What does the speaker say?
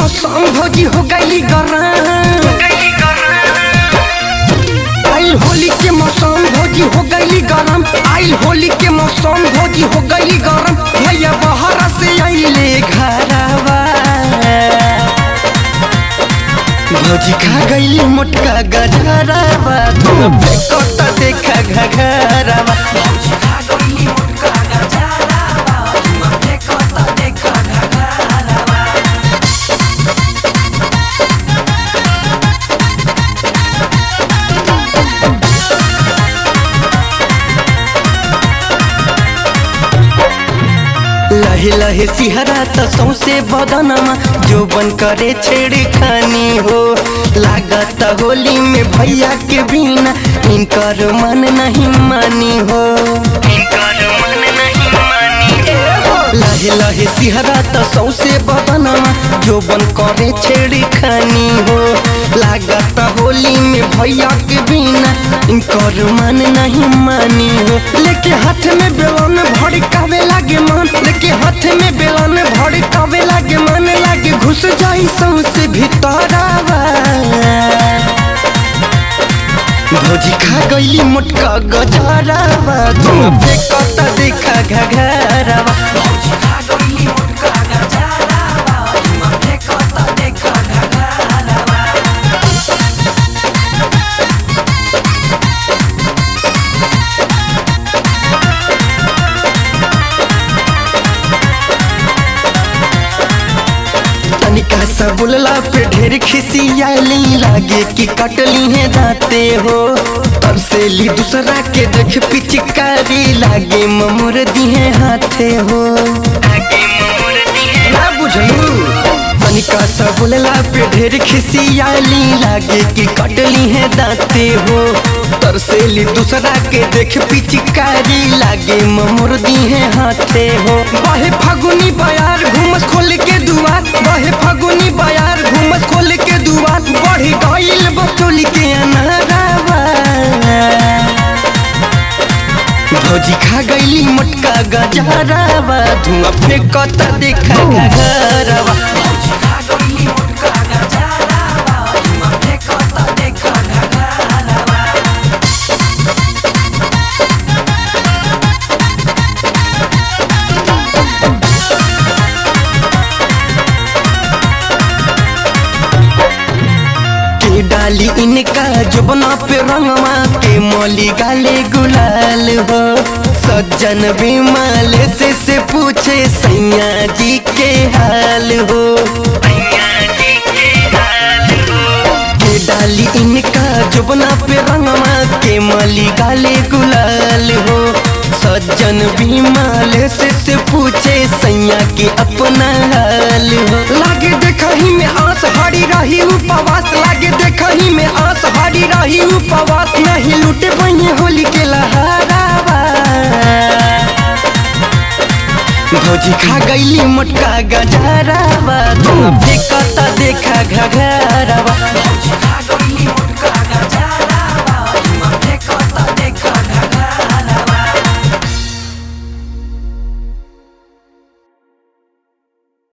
मौसम भौजी हो गई गरम आइल होली के मौसम भौजी हो गई गरम आइल होली के मौसम भौजी हो गई गरम भैया बाहर से आइले घरवा भौजी खा गई मोटका गजरवा तुम फेंकता देखा घघरवा भौजी खा गई मोटका गजरवा तुम फेंकता देखा घघरवा लहे लहे सिहरा त सौसे बदनमा जो बन करे छेड़ खानी हो लागत होली में भैया के बिना इनकर मन नहीं मानी हो लहे लहे सिहरा त सौसे बदनमा जो बन करे छेड़ खानी हो लागत होली में भैया के बिना इनकर मन नहीं मानी हो लेके हाथ में बेलन भड़कावे लागे मन लेके हाथ में बेलन भड़कावे लागे मन लागे घुस जाई सौसे भीतरवा भौजी खा गईली मोटका गजरवा तुम फेंकता देखा घघरवा भौजी खा गईली मोटका गजरवा तुम फेंकता देखा घघरवा तनिका सा बोलला पे ढेर खिसियाली लागे कि कटली है दाते हो तरसेली दूसरा के देख पिचकारी लागे ममुर दिहे हाथे हो ना बुझलू तनिका सा बोलला पे ढेर खिसियाली लागे कि कटली है दाते हो तरसेली दूसरा के देख पिचकारी लागे ममुर दिहे हाथे हो बाहे फागुनी बयार घूमस खोल के दुआर बाहे फागुनी बयार घूमस खोल के दुआर बढ़ी गईल बचोली के अनारावा भौजी खा गईली मोटका गजरावा धुआं फेंकता देखा घरवा भौजी खा गईली मोटका गजरावा धुआं फेंकता देखा घरवा के डाली इनका जुबना पे रंगवा के मोली गाले गुलाल हो सज्जन विमल से से पूछे सैया जी के हाल हो के डाली इनका जुबना पे रंगवा के मोली गाले गुलाल हो सज्जन विमल से से पूछे सैया के अपना हाल हो लागे देखही में आस हरी रही उपवास लागे देखही में आस हरी रही उपवास नहीं लूटे बने होली के लहरावा भौजी खा गईली मोटका गजरावा तुम फेंकता देखा घघरावा भौजी खा गईली मोटका गजरावा